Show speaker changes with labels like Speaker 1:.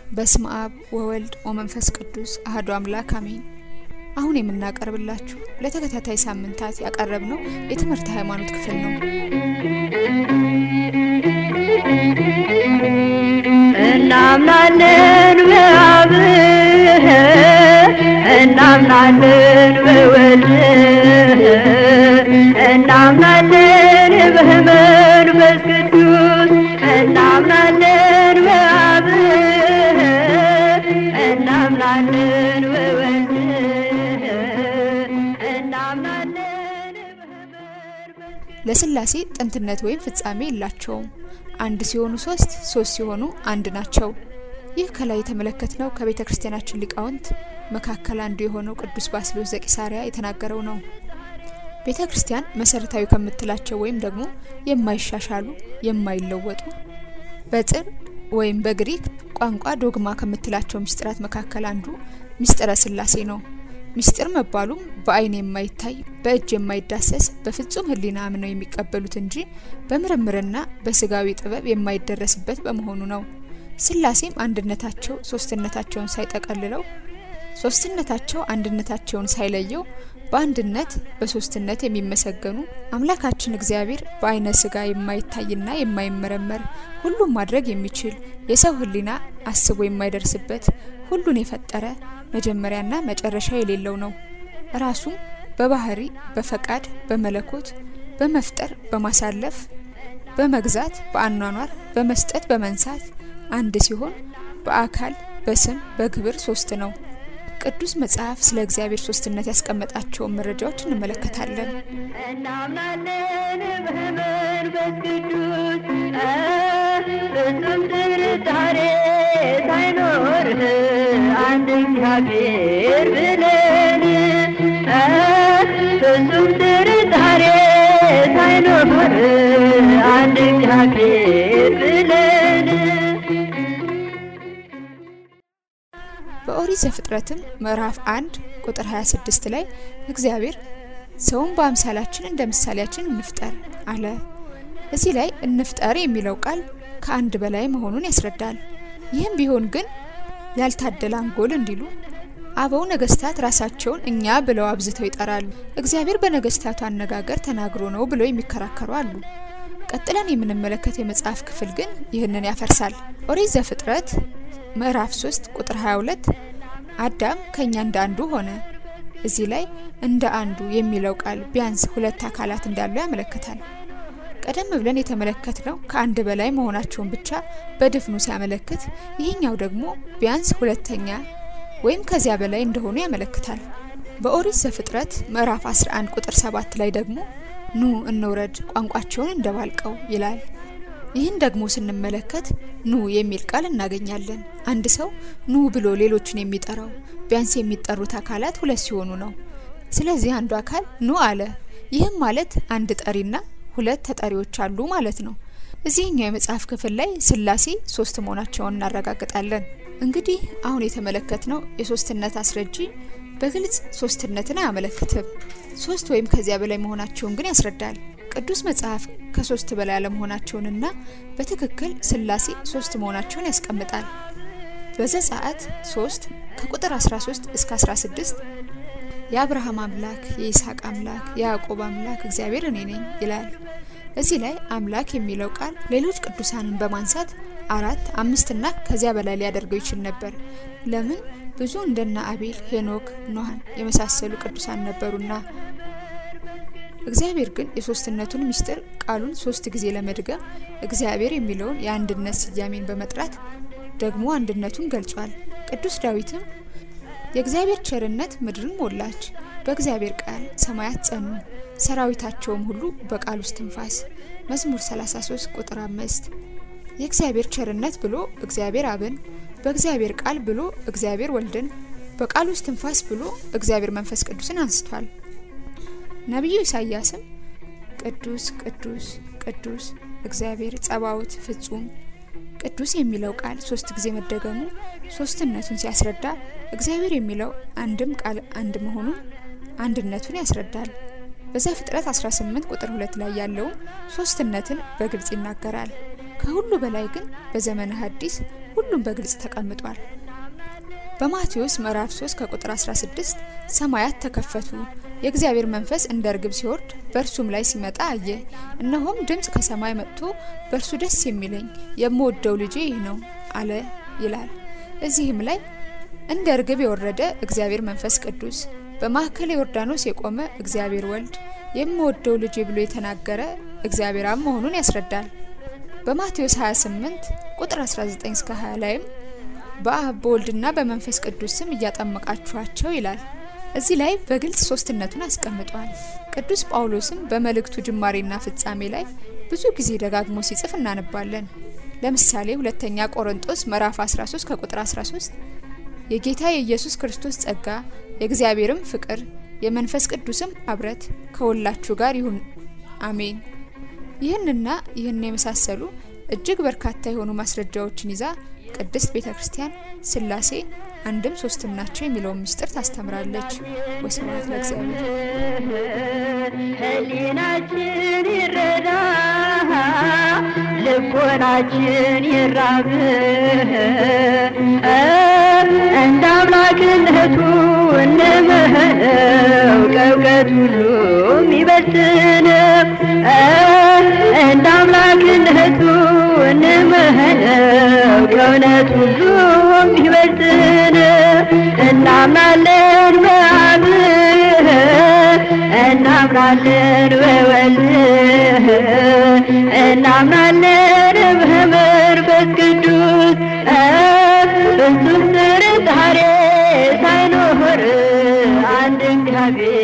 Speaker 1: በስመ አብ ወወልድ ወመንፈስ ቅዱስ አህዶ አምላክ አሜን። አሁን የምናቀርብላችሁ ለተከታታይ ሳምንታት ያቀረብነው የትምህርት ሃይማኖት ክፍል ነው።
Speaker 2: እናምናለን በአብ እናምናለን በወልድ እናምናለን በመንፈስ ቅዱስ እናምናለን በአብ እናምናለን በወልድ እናምናለን በመንፈስ
Speaker 1: ለስላሴ ጥንትነት ወይም ፍጻሜ የላቸውም። አንድ ሲሆኑ ሶስት፣ ሶስት ሲሆኑ አንድ ናቸው። ይህ ከላይ የተመለከትነው ከቤተ ክርስቲያናችን ሊቃውንት መካከል አንዱ የሆነው ቅዱስ ባስልዮስ ዘቂሳርያ የተናገረው ነው። ቤተ ክርስቲያን መሰረታዊ ከምትላቸው ወይም ደግሞ የማይሻሻሉ የማይለወጡ በጥር ወይም በግሪክ ቋንቋ ዶግማ ከምትላቸው ምስጢራት መካከል አንዱ ምስጢረ ስላሴ ነው። ምስጢር መባሉም በዓይን የማይታይ በእጅ የማይዳሰስ በፍጹም ሕሊና አምነው የሚቀበሉት እንጂ በምርምርና በስጋዊ ጥበብ የማይደረስበት በመሆኑ ነው። ስላሴም አንድነታቸው ሶስትነታቸውን ሳይጠቀልለው ሶስትነታቸው አንድነታቸውን ሳይለየው በአንድነት በሶስትነት የሚመሰገኑ አምላካችን እግዚአብሔር በአይነ ስጋ የማይታይና የማይመረመር ሁሉም ማድረግ የሚችል የሰው ሕሊና አስቦ የማይደርስበት ሁሉን የፈጠረ መጀመሪያና መጨረሻ የሌለው ነው። ራሱም በባህሪ በፈቃድ በመለኮት በመፍጠር በማሳለፍ በመግዛት በአኗኗር በመስጠት በመንሳት አንድ ሲሆን በአካል በስም በግብር ሶስት ነው። ቅዱስ መጽሐፍ ስለ እግዚአብሔር ሶስትነት ያስቀመጣቸውን መረጃዎች እንመለከታለን።
Speaker 2: እናምናለን በመንፈስ ቅዱስ ፍጹም ጥርጣሬ ሳይኖርህ አንድ እግዚአብሔር ብለን ፍጹም ጥርጣሬ ሳይኖርህ አንድ እግዚአብሔር ብለን
Speaker 1: በኦሪት ዘፍጥረትም ምዕራፍ አንድ ቁጥር 26 ላይ እግዚአብሔር ሰውን በአምሳላችን እንደ ምሳሌያችን እንፍጠር አለ። እዚህ ላይ እንፍጠር የሚለው ቃል ከአንድ በላይ መሆኑን ያስረዳል። ይህም ቢሆን ግን ያልታደለ አንጎል እንዲሉ አበው ነገስታት ራሳቸውን እኛ ብለው አብዝተው ይጠራሉ። እግዚአብሔር በነገስታቱ አነጋገር ተናግሮ ነው ብለው የሚከራከሩ አሉ። ቀጥለን የምንመለከተው የመጽሐፍ ክፍል ግን ይህንን ያፈርሳል። ኦሪት ዘፍጥረት ምዕራፍ 3 ቁጥር 22 አዳም ከኛ እንደ አንዱ ሆነ። እዚህ ላይ እንደ አንዱ የሚለው ቃል ቢያንስ ሁለት አካላት እንዳሉ ያመለክታል። ቀደም ብለን የተመለከትነው ከአንድ በላይ መሆናቸውን ብቻ በድፍኑ ሲያመለክት፣ ይህኛው ደግሞ ቢያንስ ሁለተኛ ወይም ከዚያ በላይ እንደሆኑ ያመለክታል። በኦሪት ዘፍጥረት ምዕራፍ 11 ቁጥር 7 ላይ ደግሞ ኑ እንውረድ ቋንቋቸውን እንደባልቀው ይላል። ይህን ደግሞ ስንመለከት ኑ የሚል ቃል እናገኛለን። አንድ ሰው ኑ ብሎ ሌሎችን የሚጠራው ቢያንስ የሚጠሩት አካላት ሁለት ሲሆኑ ነው። ስለዚህ አንዱ አካል ኑ አለ። ይህም ማለት አንድ ጠሪና ሁለት ተጠሪዎች አሉ ማለት ነው። እዚህኛው የመጽሐፍ ክፍል ላይ ስላሴ ሶስት መሆናቸውን እናረጋግጣለን። እንግዲህ አሁን የተመለከትነው የሶስትነት አስረጂ በግልጽ ሶስትነትን አያመለክትም። ሶስት ወይም ከዚያ በላይ መሆናቸውን ግን ያስረዳል። ቅዱስ መጽሐፍ ከሶስት በላይ አለመሆናቸውንና በትክክል ስላሴ ሶስት መሆናቸውን ያስቀምጣል። በዘጸአት 3 ከቁጥር 13 እስከ 16 የአብርሃም አምላክ የይስሐቅ አምላክ የያዕቆብ አምላክ እግዚአብሔር እኔ ነኝ ይላል። እዚህ ላይ አምላክ የሚለው ቃል ሌሎች ቅዱሳንን በማንሳት አራት አምስትና ከዚያ በላይ ሊያደርገው ይችል ነበር። ለምን? ብዙ እንደነ አቤል፣ ሄኖክ፣ ኖሃን የመሳሰሉ ቅዱሳን ነበሩና። እግዚአብሔር ግን የሶስትነቱን ምስጢር ቃሉን ሶስት ጊዜ ለመድገም እግዚአብሔር የሚለውን የአንድነት ስያሜን በመጥራት ደግሞ አንድነቱን ገልጿል። ቅዱስ ዳዊትም የእግዚአብሔር ቸርነት ምድርን ሞላች፣ በእግዚአብሔር ቃል ሰማያት ጸኑ፣ ሰራዊታቸውም ሁሉ በቃል ውስጥ ትንፋስ መዝሙር 33 ቁጥር 5 የእግዚአብሔር ቸርነት ብሎ እግዚአብሔር አብን፣ በእግዚአብሔር ቃል ብሎ እግዚአብሔር ወልድን፣ በቃል ውስጥ ትንፋስ ብሎ እግዚአብሔር መንፈስ ቅዱስን አንስቷል። ነቢዩ ኢሳያስም ቅዱስ ቅዱስ ቅዱስ እግዚአብሔር ጸባዖት ፍጹም ቅዱስ የሚለው ቃል ሶስት ጊዜ መደገሙ ሶስትነቱን ሲያስረዳ እግዚአብሔር የሚለው አንድም ቃል አንድ መሆኑን አንድነቱን ያስረዳል። በዘፍጥረት 18 ቁጥር 2 ላይ ያለውም ሶስትነትን በግልጽ ይናገራል። ከሁሉ በላይ ግን በዘመነ ሐዲስ ሁሉ ሁሉም በግልጽ ተቀምጧል። በማቴዎስ ምዕራፍ 3 ከቁጥር 16 ሰማያት ተከፈቱ፣ የእግዚአብሔር መንፈስ እንደ እርግብ ሲወርድ በእርሱም ላይ ሲመጣ አየ። እነሆም ድምፅ ከሰማይ መጥቶ በእርሱ ደስ የሚለኝ የምወደው ልጄ ይህ ነው አለ ይላል። እዚህም ላይ እንደ እርግብ የወረደ እግዚአብሔር መንፈስ ቅዱስ፣ በማዕከለ ዮርዳኖስ የቆመ እግዚአብሔር ወልድ፣ የምወደው ልጄ ብሎ የተናገረ እግዚአብሔር አብ መሆኑን ያስረዳል። በማቴዎስ 28 ቁጥር 19 እስከ 20 ላይም በአብ በወልድና በመንፈስ ቅዱስ ስም እያጠመቃችኋቸው ይላል። እዚህ ላይ በግልጽ ሶስትነቱን አስቀምጧል። ቅዱስ ጳውሎስም በመልእክቱ ጅማሬና ፍጻሜ ላይ ብዙ ጊዜ ደጋግሞ ሲጽፍ እናነባለን። ለምሳሌ ሁለተኛ ቆሮንጦስ ምዕራፍ 13 ከቁጥር 13 የጌታ የኢየሱስ ክርስቶስ ጸጋ የእግዚአብሔርም ፍቅር የመንፈስ ቅዱስም አብረት ከሁላችሁ ጋር ይሁን አሜን። ይህንና ይህን የመሳሰሉ እጅግ በርካታ የሆኑ ማስረጃዎችን ይዛ ቅድስት ቤተ ክርስቲያን ሥላሴ አንድም ሶስትም ናቸው የሚለውን ምስጢር ታስተምራለች። ወስብሐት ለእግዚአብሔር።
Speaker 2: ህሊናችን ይረዳ፣ ልቦናችን ይራብ፣ እንደ አምላክነቱ እንምህነው ከእውቀት ሁሉ የሚበልጥን እንደ አምላክነቱ እንምህነው ከእውነት ሁሉ የሚበልጥን እናምናለን በአብ እናምናለን በወልድ እናምናለን በመንፈስ ቅዱስ ፍጹም ጥርጣሬ ሳይኖር አንድ እግዚአብሔር